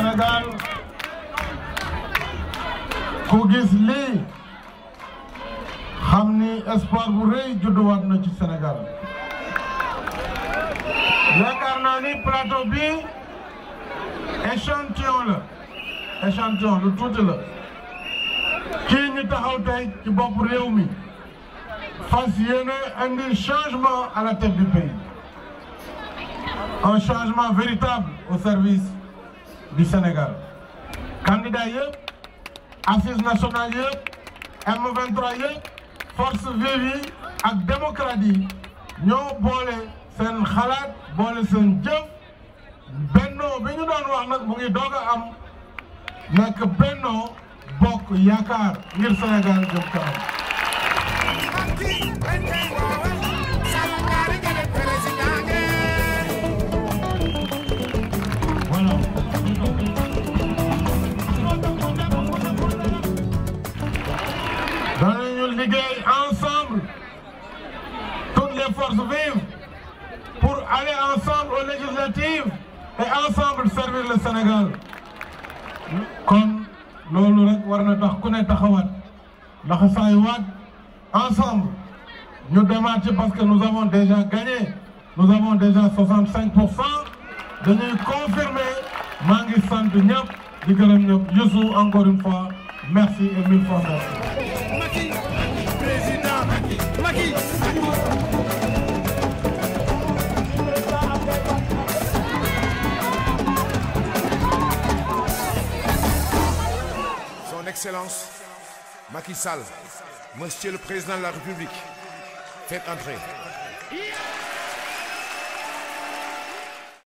Sénégal ku gis lii xam ni espoir bu rëy judduwaat na ci Sénégal yaakaar naa ni plateau bi échantillon la échantillon lu tuuti la kii ñu taxaw tey ci bopp réew mi fas yéene indi changement à la tête du pays un changement véritable au service du Sénégal candidat yëpp assises nationales yëpp M23 yëpp force vive yi ak démocrate yi ñoo boole seen xalaat boole seen jëf bennoo bi ñu doon wax nag mu ngi doog a am nekk bennoo bokk yaakaar ngir Sénégal jëm kanam danañu liggéey ensemble toutes les forces vives pour aller ensemble aux législatives et ensemble servir le Sénégal kon loolu rek war na tax ku ne taxawaat ndax saay waat ensemble ñu demaat ci parce que nous avons déjà gagné nous avons déjà 65 pour cent dañuy confirmer maa ngi sant ñëpp di gërëm ñëpp Youssou encore une fois merci et mille fois merci. Président Macky Son Excellence Macky Sall, Monsieur le Président de la République, faites entrer.